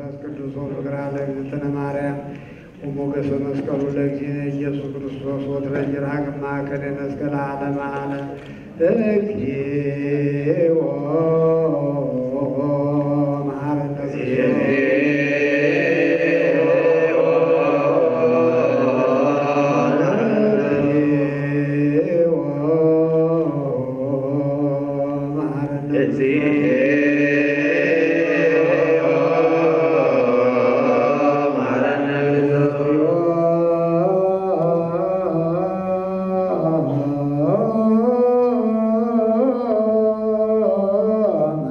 መንፈስ ቅዱስ ወፍቅራ ለእግዝእትነ ማርያም ወሞገሰ መስቀሉ ለእግዚእነ ኢየሱስ ክርስቶስ ወትረጅር ሀቅማ ከደነ እስከ ለዓለመ ዓለም እግዚኦ መሐረነ እግዚኦ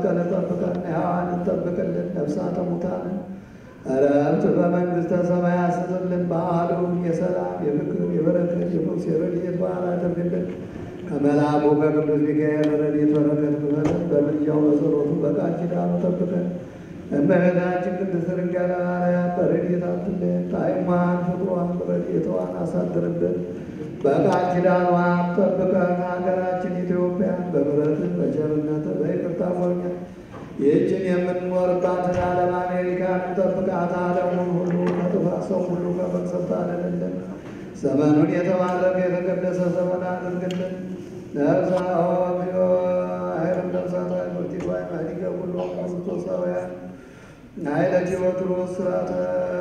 ጠብቀን ጠብቀን ሕያዋንን ጠብቅልን ነፍሳተ ሙታንን እረፍት በመንግሥተ ሰማያት ስጥልን። በዓሉን የሰላም የፍቅር የበረከት የፈውስ የረድኤት በዓል አድርግልን። ከመልአኩ ከቅዱስ ሚካኤል ረድኤት በረከት ክፈለን። በምልጃው በጸሎቱ በቃል ኪዳኑ ጠብቀን። እመቤታችን ቅድስት ድንግል ማርያም በረድኤት አትለየን። ጣዕሟን ፍቅሯን ረድኤቷን አሳድርብን። በቃል ኪዳኗን ጠብቀን። ሀገራችን ኢትዮጵያን በምሕረትህ በቸርነትህ በይቅርታ ጎብኘን። ይህችን የምንኖርባትን ዓለም አሜሪካን ጠብቃት። ዓለሙን ሁሉ ከጥፋት ሰው ሁሉ ከመቅሰፍት አድንልን። ዘመኑን የተባረከ የተቀደሰ ዘመን አድርግልን። ነፍሳኦሚዮ ኃይለም ነፍሳት ሃይማኖቲቷ ማዲገ ሁሉ ክርስቶሳውያን ኃይለ ቴዎድሮስ ስራተ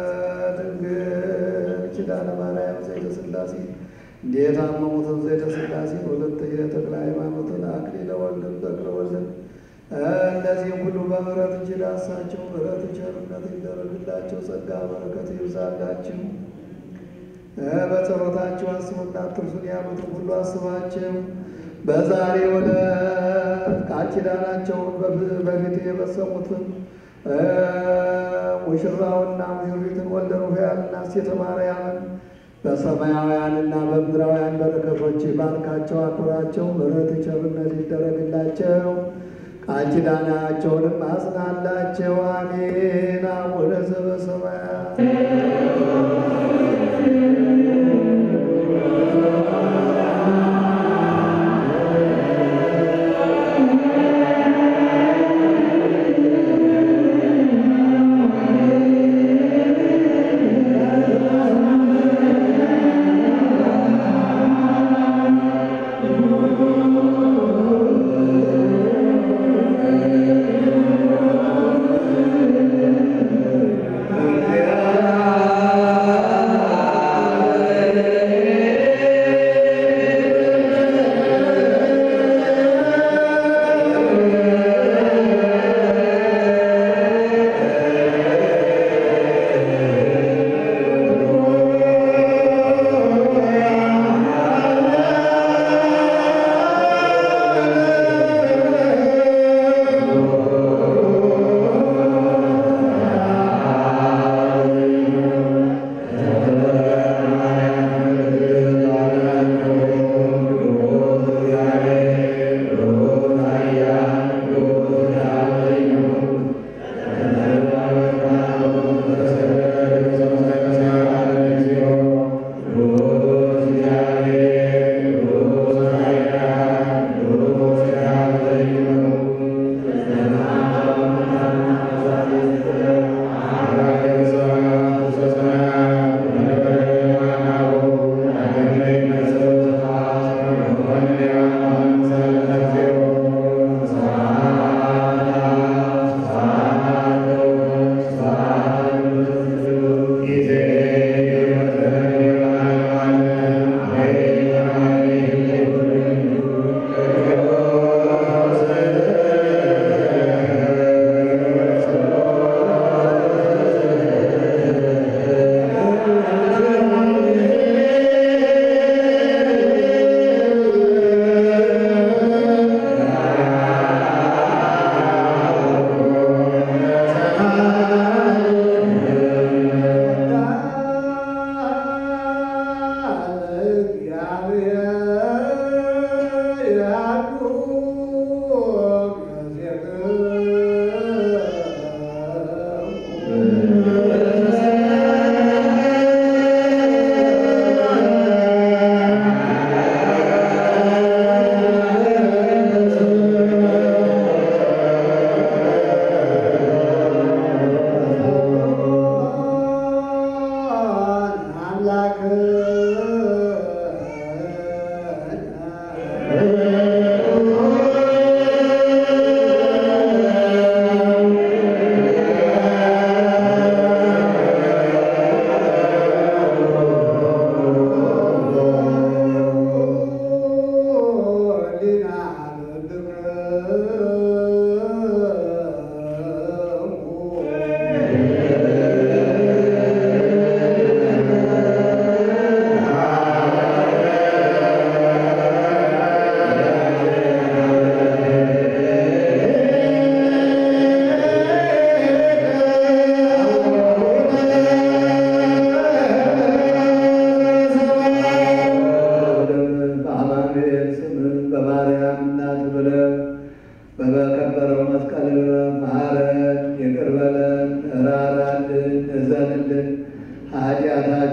ድንግል ኪዳነ ማርያም ዘይተ ሥላሴ እንዴት አመሙትን ዘይተ ሥላሴ ሁለት የተክለ ሃይማኖትን አክሊለ ወልድን ተክለ ወልድን እነዚህም ሁሉ በምሕረት እጅ ዳሳቸው ምሕረት ቸርነት ይደረግላቸው ጸጋ በረከት ይብዛላችሁ። በጸሎታቸው አስቡና አትርሱን ያሉትን ሁሉ አስባቸው። በዛሬ ዕለት ቃል ኪዳናቸውን በፊት የበሰሙትን ሙሽራውና ሙሽሪትን ወልደ ሩፋኤልና ሴተ ማርያምን በሰማያውያንና በምድራውያን በረከቶች ባርካቸው፣ አክብራቸው። ምሕረት ቸርነት ይደረግላቸው። ቃል ኪዳናቸውንም አጽናላቸው። አሜን። አቡነ ዘበሰማያት Yeah.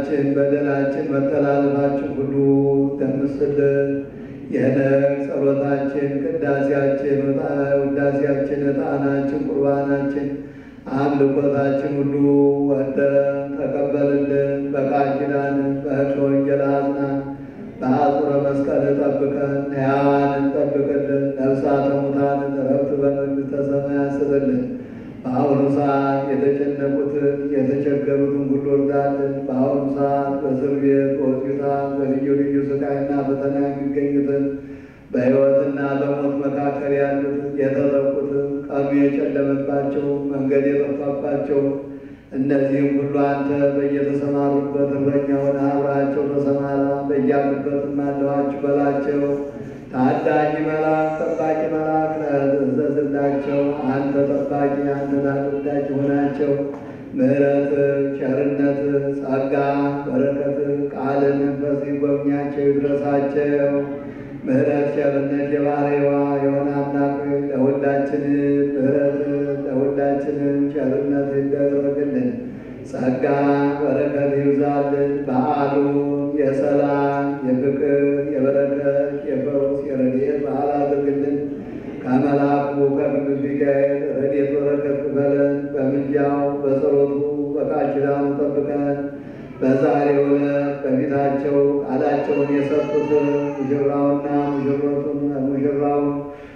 ኃጢአታችን፣ በደላችን፣ መተላለፋችን ሁሉ ደምስልን። የነግ ጸሎታችን፣ ቅዳሴያችን፣ ውዳሴያችን፣ ዕጣናችን፣ ቁርባናችን፣ አምልኮታችን ሁሉ ወደ ተቀበልልን። በቃል ኪዳን በሕገ ወንጌል አጽናን። በአጽረ መስቀል ጠብቀን፣ ሕያዋንን ጠብቅልን። ነፍሳተ ሙታንን ዕረፍት በመንግሥተ ሰማያት ስጥልን። በአሁኑ ሰዓት የተጨነቁትን የተቸገሩትን ሁሉ እርዳልን። በአሁኑ ሰዓት በእስር ቤት በሆስፒታል በልዩ ልዩ ስቃይና ፈተና የሚገኙትን በሕይወትና በሞት መካከል ያሉትን የተጠቁትን ቀኑ የጨለመባቸው መንገድ የጠፋባቸው እነዚህም ሁሉ አንተ በየተሰማሩበት እረኛውን አብራቸው ተሰማራ፣ በያሉበትም አለኋችሁ በላቸው። ታዳጊ መልአክ ጠባቂ መልአክ እዘዝላቸው። አንተ ጠባቂ አንተ ታዳጊ ሆናቸው። ምሕረት፣ ቸርነት፣ ጸጋ፣ በረከት፣ ቃል መንፈስ ጎብኛቸው ይድረሳቸው። ምሕረት፣ ቸርነት የባህሪዋ የሆነ አምላክ ለሁላችን ምሕረት ለሁላችንም ቸርነት ይደረግልን። ጸጋ በረከት ይብዛልን። በዓሉ የሰላም የፍቅር የበረከት የፈውስ የረድኤት በዓል አድርግልን። ከመልአኩ ከቅዱስ ሚካኤል ረድኤት በረከት ክፈለን። በምልጃው በጸሎቱ በቃል ኪዳኑ ጠብቀን። በዛሬው ዕለት በፊታቸው ቃላቸውን የሰጡትን ሙሽራውና ሙሽሮቱን ሙሽራውን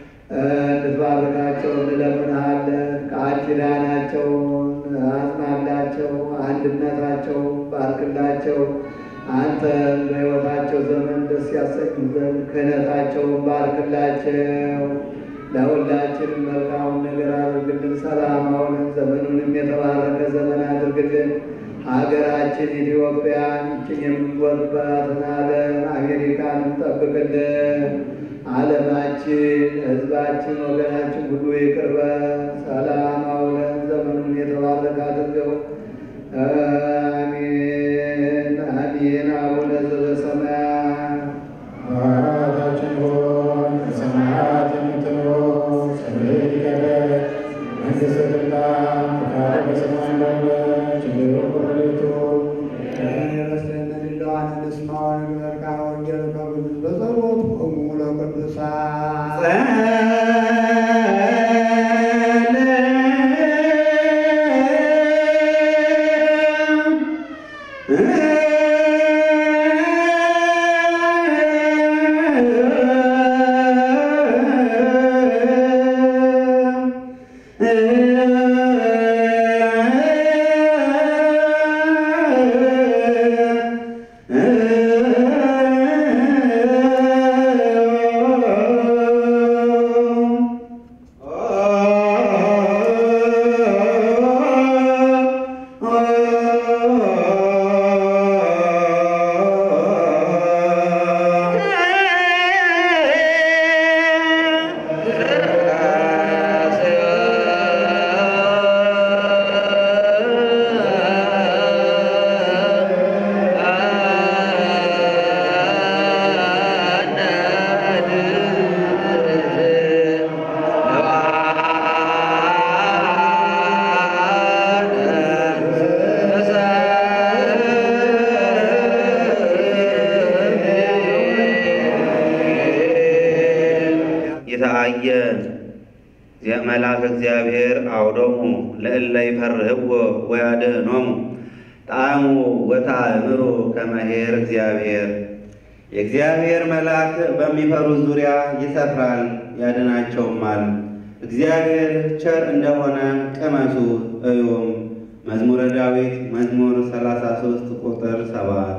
እንድትባርካቸው እንለምንሃለን። ቃል ኪዳናቸውን አጽናላቸው፣ አንድነታቸው ባርክላቸው። አንተ በሕይወታቸው ዘመን ደስ ያሰኙ ዘንድ ክህነታቸውን ባርክላቸው። ለሁላችንም መልካሙን ነገር አድርግልን። ሰላማውን ዘመኑንም የተባረከ ዘመን አድርግልን። ሀገራችን ኢትዮጵያን ይችን የምንወርባትን ዓለም አሜሪካንን ጠብቅልን። ዓለማችን፣ ሕዝባችን፣ ወገናችን ሁሉ ይቅር በል። ሰላም አውለን ዘመኑን የተባረከ አድርገው። አሜን አሜን። አቡነ ዘበሰማያት አባታችን ሆይ በሰማያት የምትኖር ስምህ ይቀደስ፣ መንግሥትህ ትምጣ፣ ፈቃድህ በሰማይ እንደሆነች እንዲሁም በምድር ትሁን። ይህን የመስለን ሌላዋን እንስማውን ቃል ወንጌል ከብዙ በጸሎት ቆሙ ለቅዱሳን የተአየ መልአከ እግዚአብሔር አውዶሙ ለእለ ይፈርህዎ ወያድኅኖሙ ጣዕሙ ወታእምሩ ከመ ኄር እግዚአብሔር። የእግዚአብሔር መልአክ በሚፈሩት ዙሪያ ይሰፍራል ያድናቸውማል። እግዚአብሔር ቸር እንደሆነ ቅመሱ እዩም። መዝሙረ ዳዊት መዝሙር 33 ቁጥር 7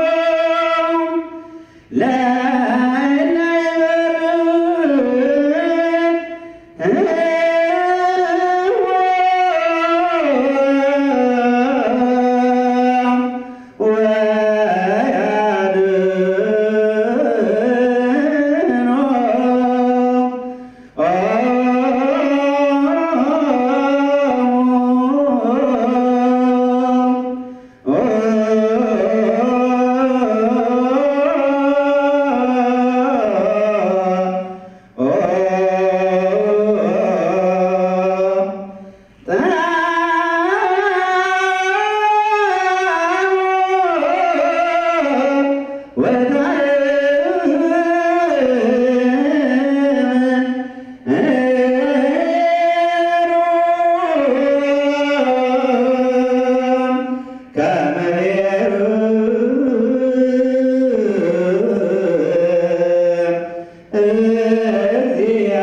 لا ከመሄሩ እዚያ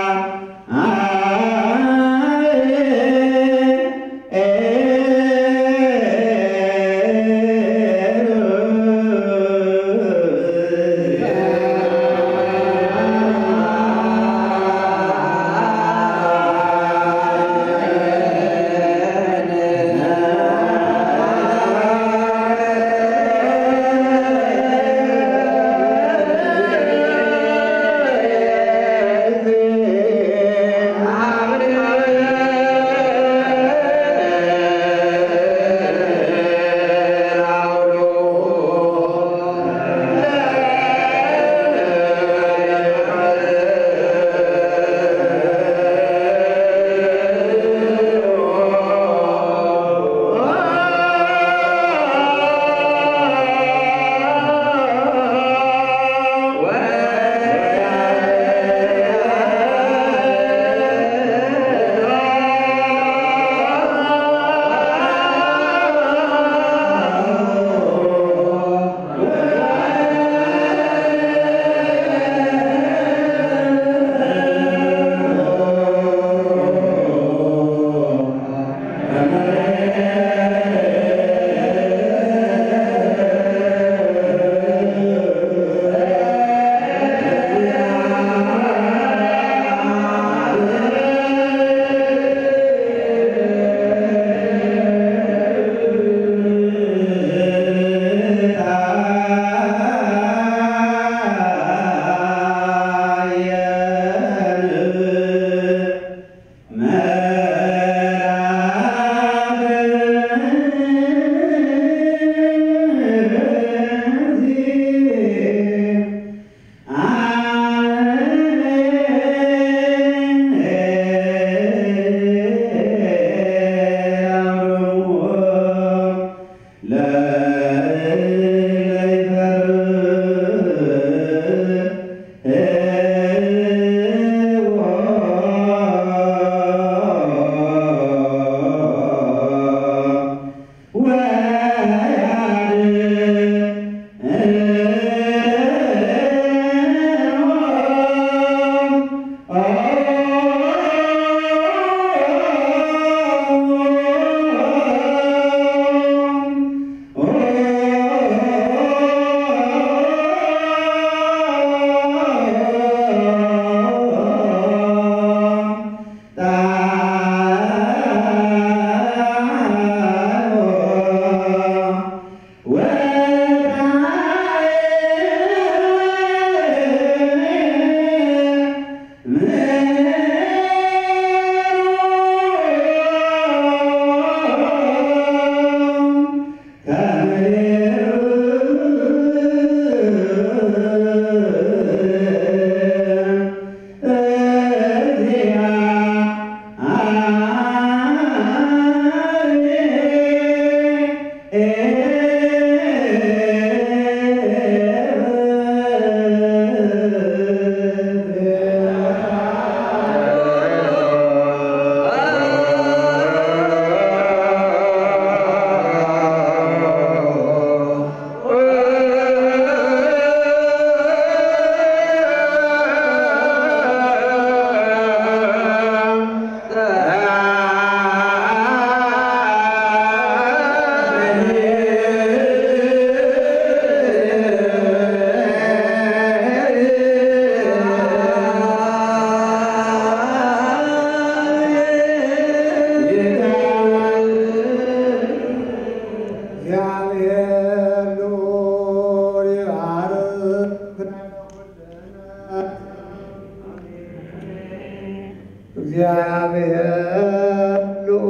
እግዚአብሔር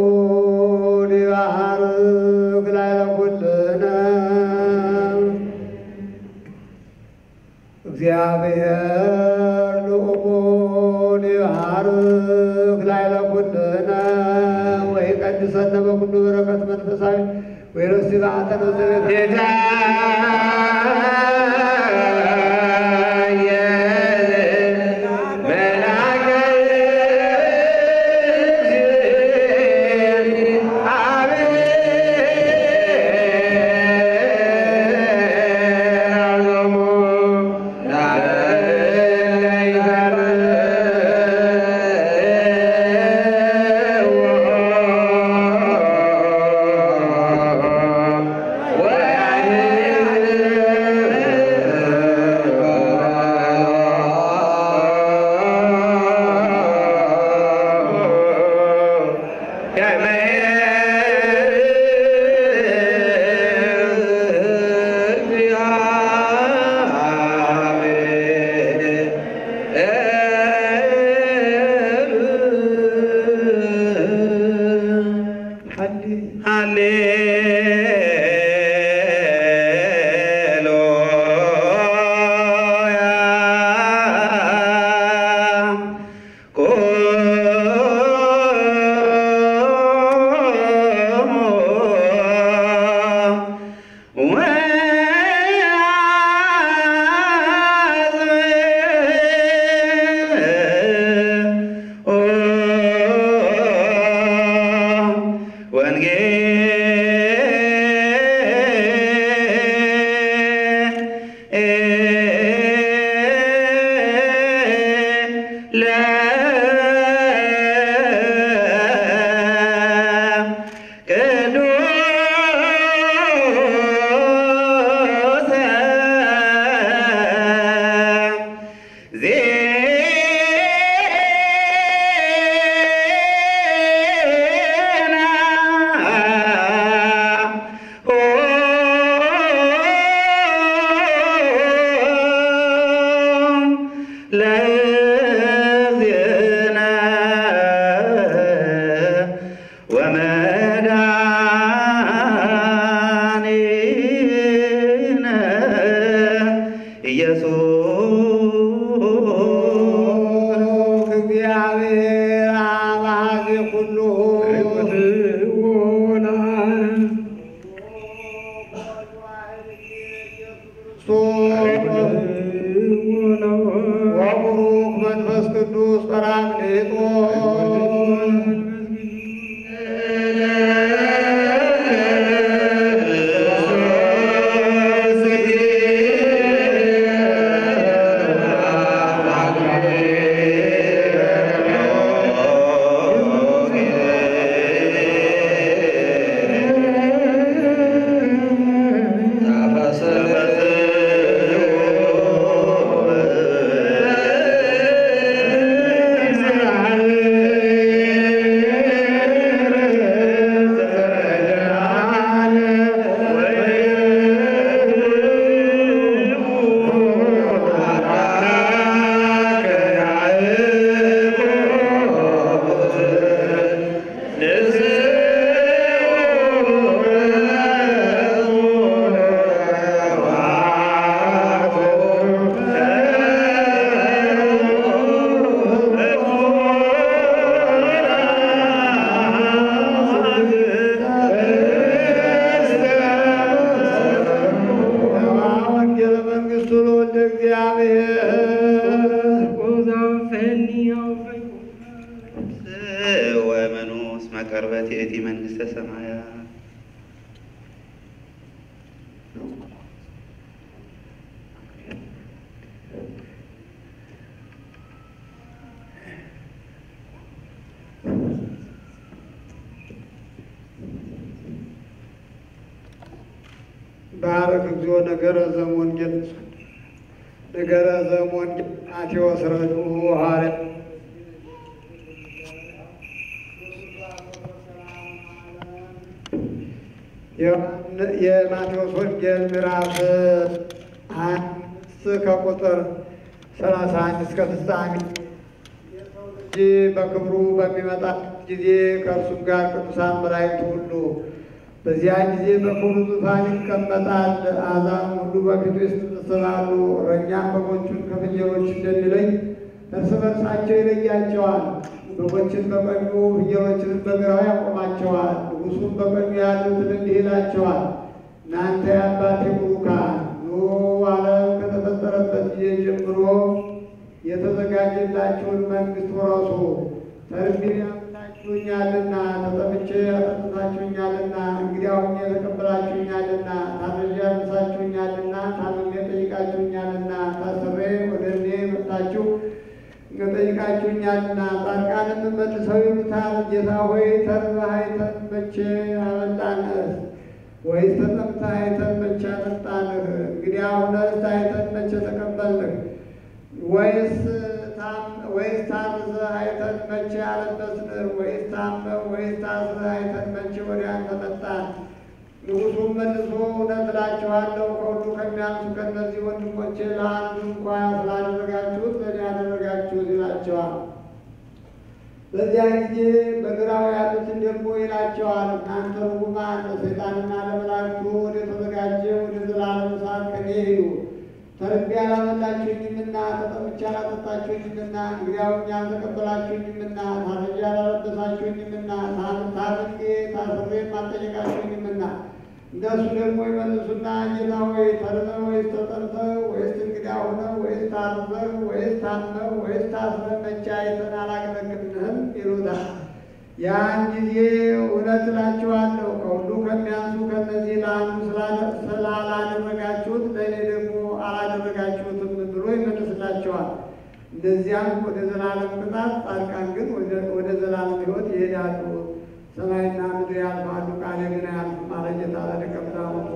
ልዑል ይባርክ ላዕለ ኩልነ እግዚአብሔር ልዑል ይባርክ ላዕለ ኩልነ ወይቀድሰነ በኩሉ በረከት መንፈሳዊ ወይረሲ በአተነ ዘቤት አቤት ባረክ እግዚኦ ነገረ ዘወንጌል ነገረ ዘወንጌል ማቴዎስ ረድኡ ሐዋርያ የማቴዎስ ወንጌል ምዕራፍ አምስት ከቁጥር ሰላሳ አንድ እስከ ፍጻሜ የሰው ልጅ በክብሩ በሚመጣ ጊዜ ከእርሱም ጋር ቅዱሳን መላእክት ሁሉ በዚያን ጊዜ በክብሩ ዙፋን ይቀመጣል። አሕዛብ ሁሉ በፊቱ ይሰበሰባሉ። እረኛም በጎቹን ከፍየሎች እንደሚለይ እርስ በርሳቸው ይለያቸዋል። በጎችን በቀኙ ፍየሎችንም በግራው ያቆማቸዋል። ንጉሡም በቀኙ ያሉትን እንዲህ ይላቸዋል፣ እናንተ የአባቴ ቡሩካን ኑ ዓለም ከተፈጠረበት ጊዜ ጀምሮ የተዘጋጀላችሁን መንግሥት ውረሱ። ተርቤ አብልታችሁኛልና፣ ተጠምቼ አጠጥታችሁኛልና፣ እንግዲህ አሁኜ ተቀብላችሁኛልና፣ ታርዤ አልብሳችሁኛልና፣ ታምሜ ጠይቃችሁኛልና፣ ታስሬ ወደ እኔ መጥታችሁ ጠይቃችሁኛልና። ጻድቃንም መልሰው ይሉታል፣ ጌታ ሆይ ተርበህ አይተን መቼ አበላንህ? ወይስ ተጠምተህ አይተን መቼ አጠጣንህ? እንግዲህ አሁንስ አይተን መቼ ተቀበልንህ? ወይስ ወይስ ታርዘህ አይተን መቼ አለበስንህ? ወይስ ታመህ ወይስ ታስረህ አይተን መቼ ወደ አንተ መጣን? ንጉሡም መልሶ እውነት እላችኋለሁ ከሁሉ ከሚያንሱ ከእነዚህ ወንድሞቼ ለአንዱ እንኳ ስላደረጋችሁት ለእኔ ያደረጋችሁት ይላቸዋል። በዚያ ጊዜ በግራው ያሉትን ደግሞ ይላቸዋል፣ እናንተ ርጉማን ለሰይጣንና ለመላእክቱ ወደ ተዘጋጀ ወደ ዘላለም እሳት ከኔ ሂዱ። ተርቤ አላበላችሁኝምና፣ ተጠምቼ አላጠጣችሁኝምና፣ እንግዲያውም አልተቀበላችሁኝምና፣ ታርዤ አላለበሳችሁኝምና፣ ታምሜ ታስሬም አልጠየቃችሁኝምና። እነሱ ደግሞ ይመልሱና ጌታ ሆይ ተርበህ ወይስ ተጠምተህ ወይስ እንግዳ ሆነህ ወይስ ታርዘህ ወይስ ታመህ ወይስ ታስረህ መቼ አይተን አላገለግልንህም? ይሉታል። ያን ጊዜ እውነት እላችኋለሁ ከሁሉ ከሚያንሱ ከእነዚህ ለአንዱ ስላላደረጋችሁት ለእኔ ደግሞ አላደረጋችሁትም ብሎ ይመልስላቸዋል። እንደዚያም ወደ ዘላለም ቅጣት፣ ጻድቃን ግን ወደ ዘላለም ሕይወት ይሄዳሉ። ሰማይና ምድር ያልፋሉ፣ ቃሌ ግን አያልፍም አለ ጌታ ለደቀ መዛሙርቱ።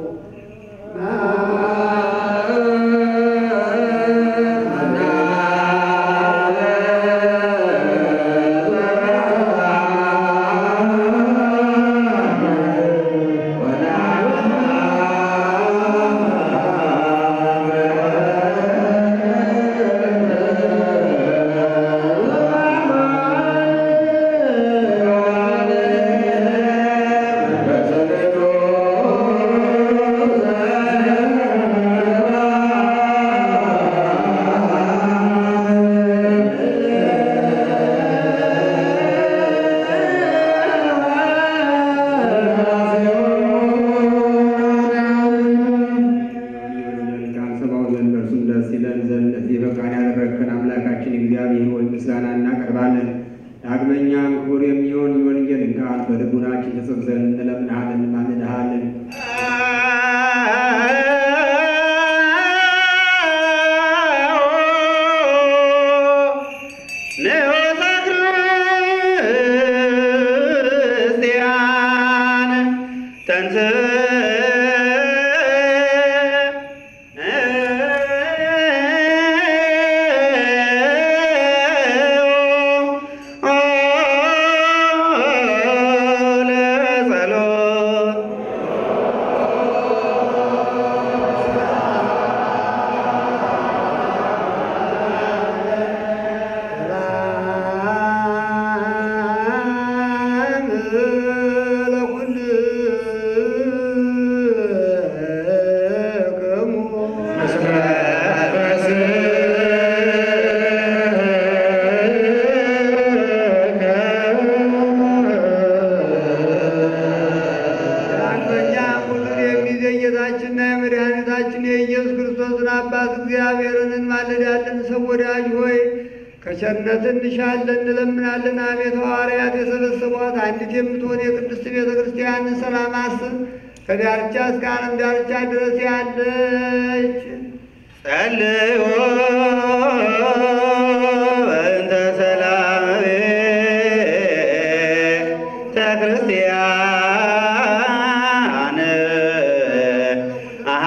ዳግመኛም ክቡር የሚሆን የወንጌልን ቃል በልቡናችን ትጽፍ ዘንድ እንለምንሃለን፣ እንማልድሃለን። ንዑሰ ክርስቲያን ለጸሎት ዳግመኛ ሁሉን የሚይዝ የጌታችንና የመድኃኒታችን የኢየሱስ ክርስቶስን አባት እግዚአብሔርን እንማልዳለን። ሰው ወዳጅ ሆይ ከቸርነት እንሻለን እንለምናለን። አቤቱ ሐዋርያት የሰበሰቧት አንዲት የምትሆን የቅድስት ቤተ ክርስቲያንን ሰላም አስብ። ከዳርቻ እስከ ዓለም ዳርቻ ድረስ ያለች ጸልዩ በእንተ ሰላም ቤተ ክርስቲያን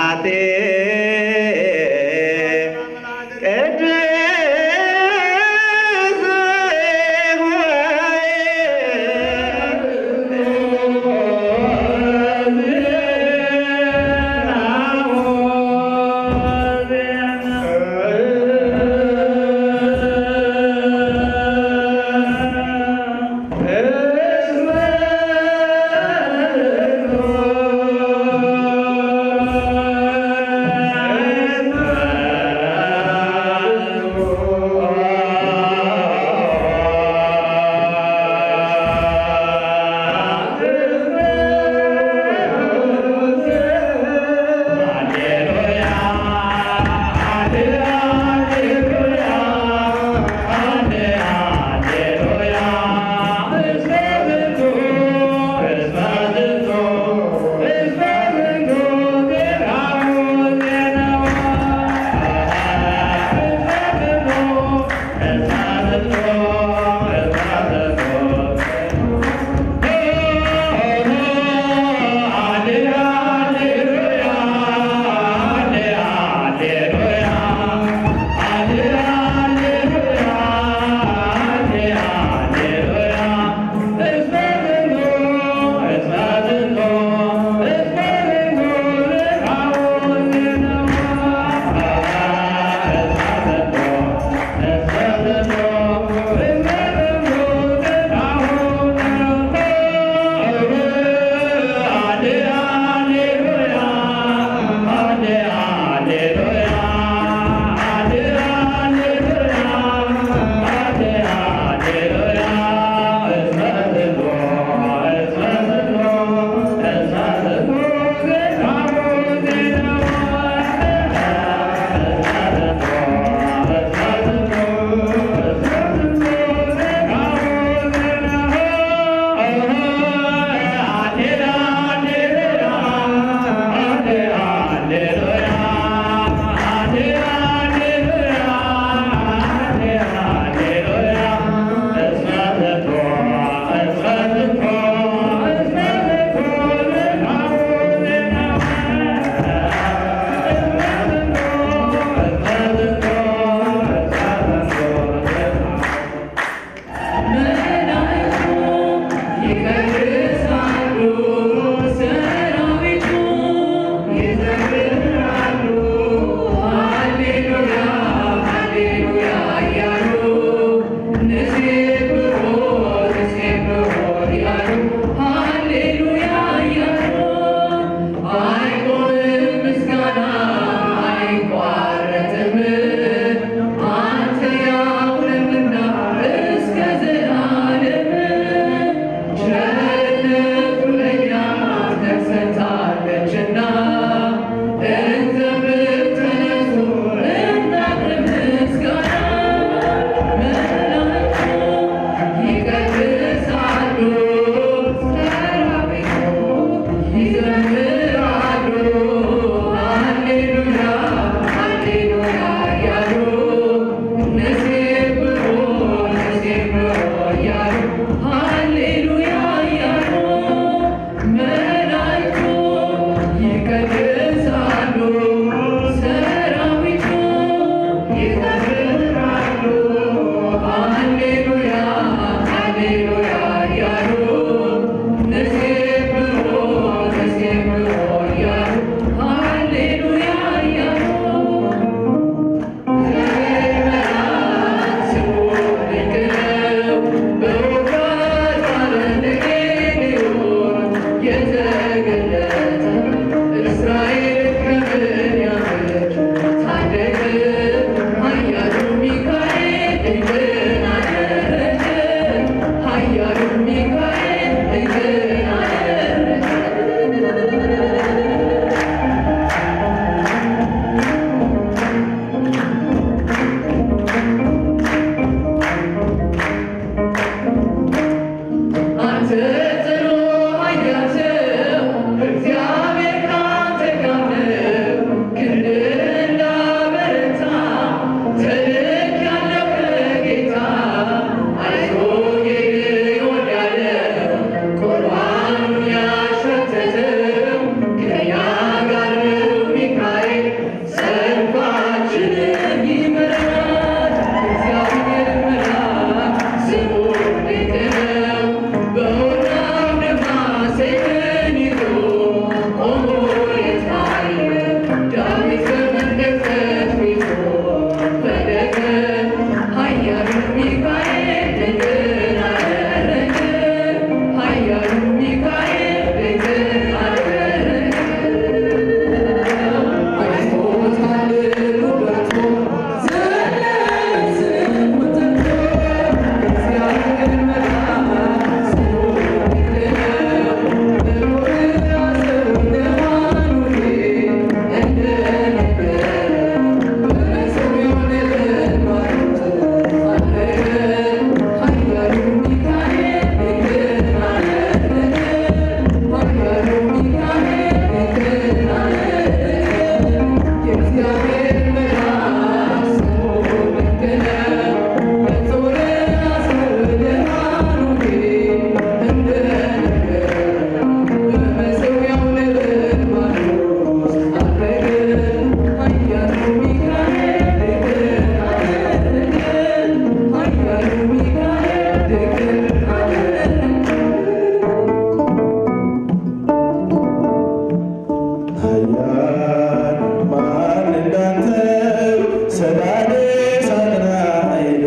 ኃያል ማን እንዳንተ ሰዳዴ ሳጥናኤል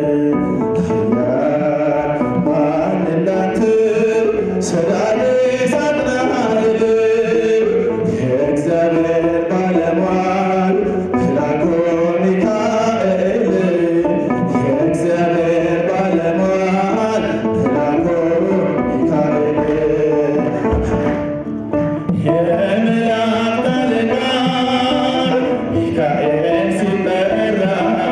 ኃያል ማን እንዳንተ ሰዳዴ ሳጥናኤል የእግዚአብሔር ባለሟል መልአኩ ሚካኤል የእግዚአብሔር ባለሟል መልአኩ ሚካኤል የመላእክት አለቃ ሚካኤል ሲጠራ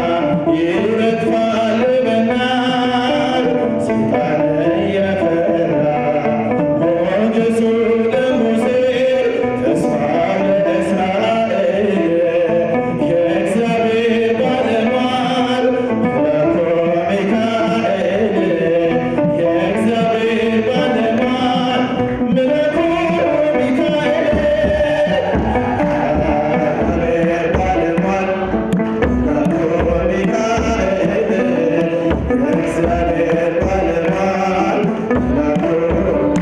ይረግፋል በናር ሰይጣን እየፈራ ሞገሱ ለሙሴ ተስፋ ለእስራኤል የእግዚአብሔር ባለሟል መልአኩ ሚካኤል የእግዚአብሔር ባለሟል መልአኩ ሚካኤል እግዚአብሔር ባለሟል መልአኩ ሚካኤል እግዚአብሔር ባለሟል መልአኩ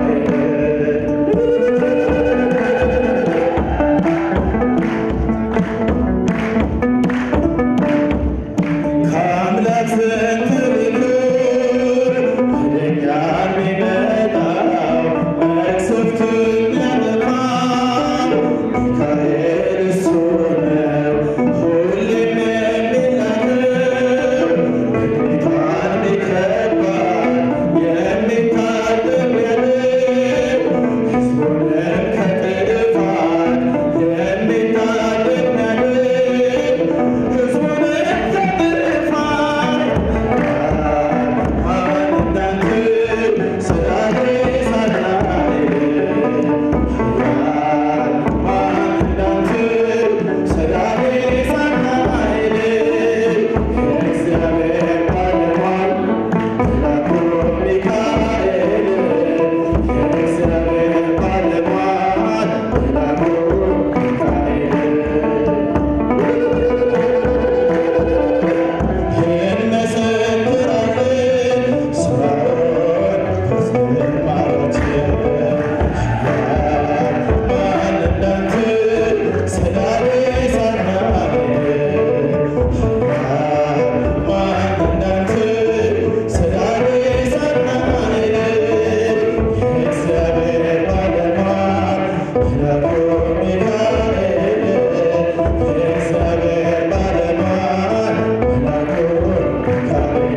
ከአምላክ ዘንድ ተልኮ ወደኛ የሚመጣው መቅሰፍትን ያጠፋል ሚካኤል እሱ ነው ሁሌም የሚላከው ጌታን ቢከባል የሚታደግ ያለው ሕዝቡንም ከጥፋት የሚታደግ ያለው ሕዝቡንም ከጥፋት ማን እንዳንተ ሰዳዴ ሳጥናኤል ማን እንዳንተ ሰዳዴ ሳጥናኤል የእግዚአብሔር ባለሟል መልአኩ ሚካኤል የእግዚአብሔር ባለሟል መልአኩ ሚካኤል እንመሰክራለን ስራውን ከዝማሬዎች ማን እንዳንተ ሰዳዴ ሳጥናኤል ማን እንዳንተ ሰዳዴ ሳጥናኤል የእግዚአብሔር ባለሟል መልአኩ ሚካኤል የእግዚአብሔር ባለሟል መልአኩ ሚካኤል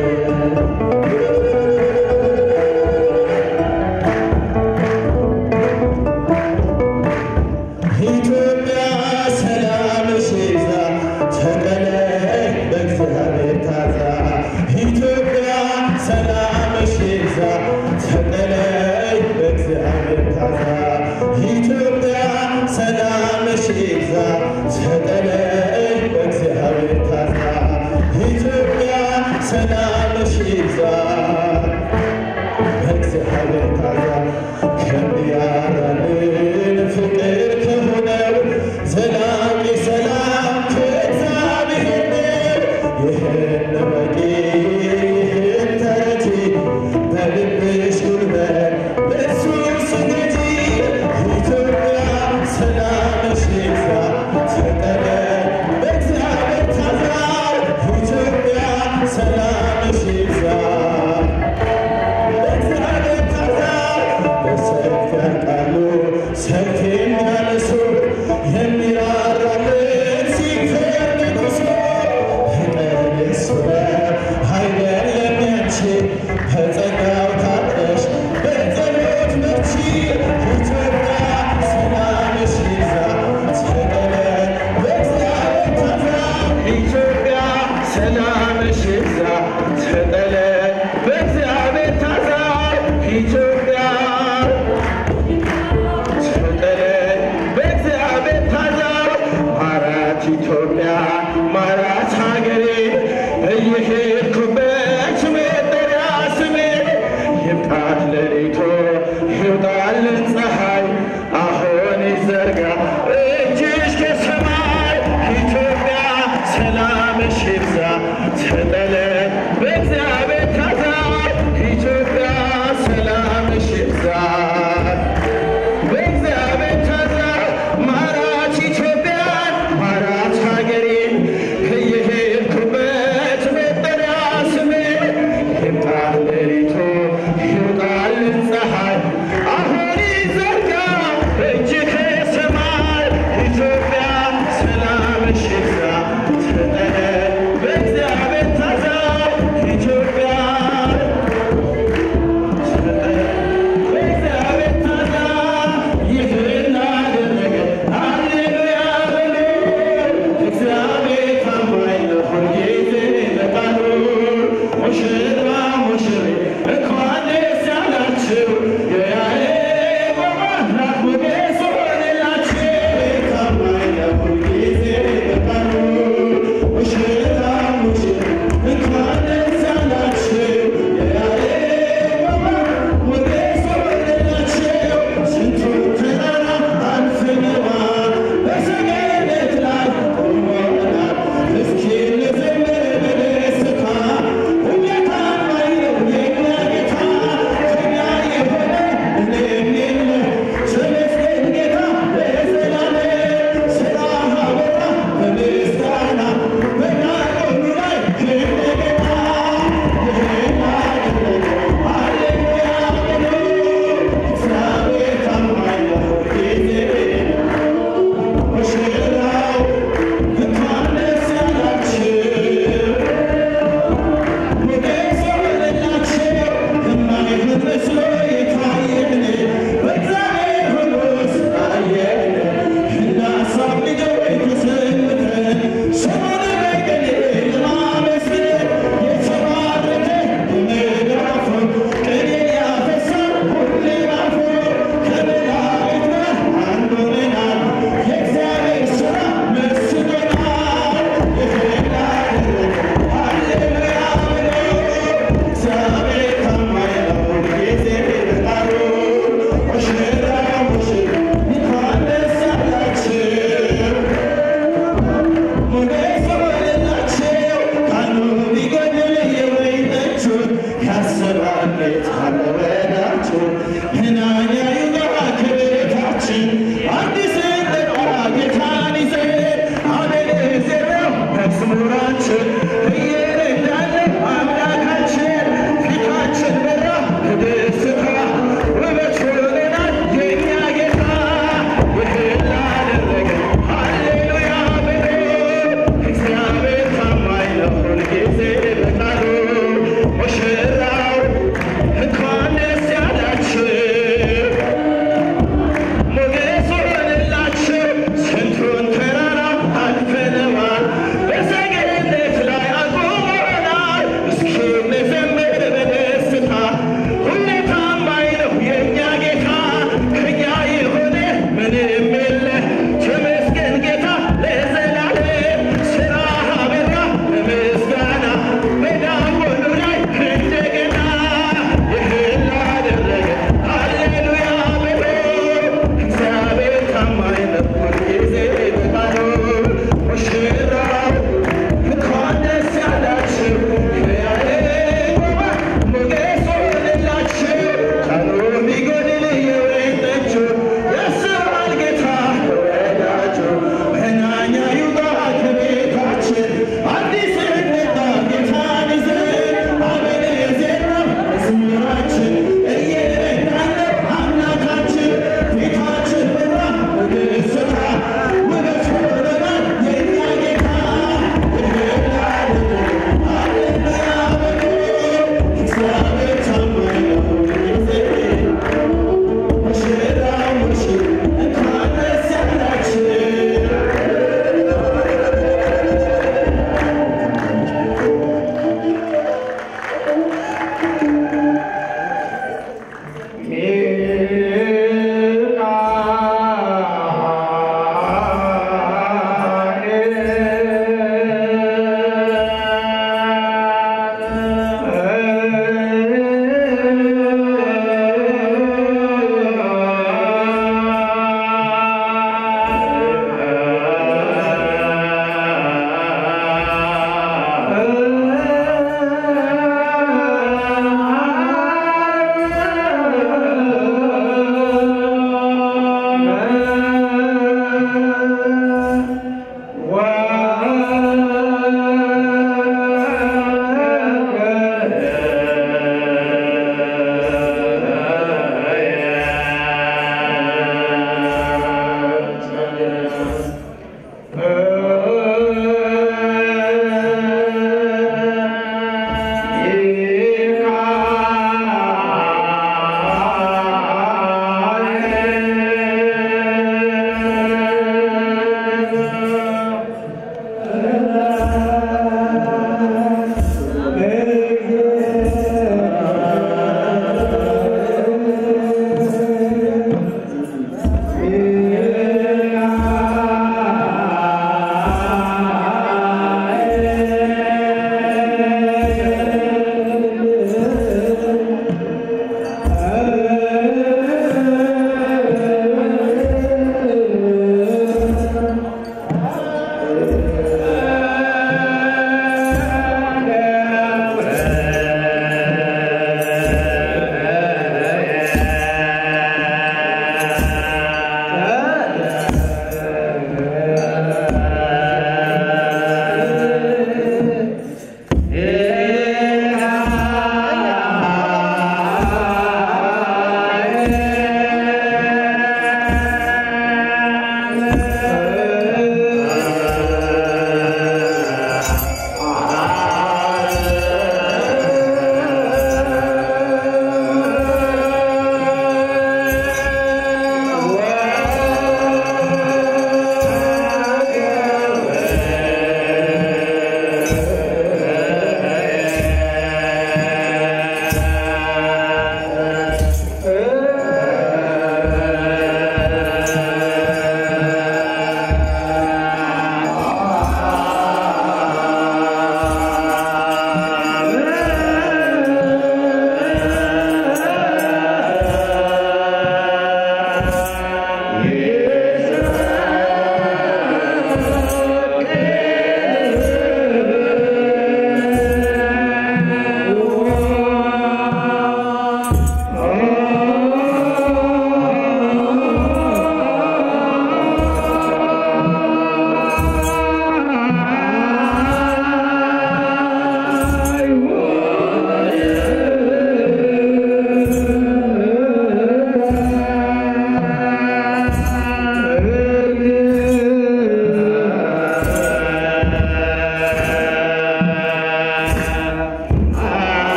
ኢትዮጵያ ሰላምሽ ይብዛ ተቀለይ በእግዚአብሔር ታዛ ኢትዮጵያ ሰላምሽ ይብዛ ተቀለይ በእግዚአብሔር ታዛ ኢትዮጵያ ሰላምሽ ይብዛ ተቀለይ በእግዚአብሔር ታዛ ኢትዮጵያ ሰላምሽ ይብዛ በእግዚአብሔር ታዛ ከሚያራልን ፍቅር ከሆነው ዘላቂ ሰላም ከእግዚአብሔር ነው። ይህን በቂ ይህን ተረጂ በልብሽ ጉልበት በእሱ ስገጂ። ኢትዮጵያ ሰላምሽ ይብዛ ተቀበል በእግዚአብሔር ታዛ ኢትዮጵያ ሰላምሽ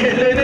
የለ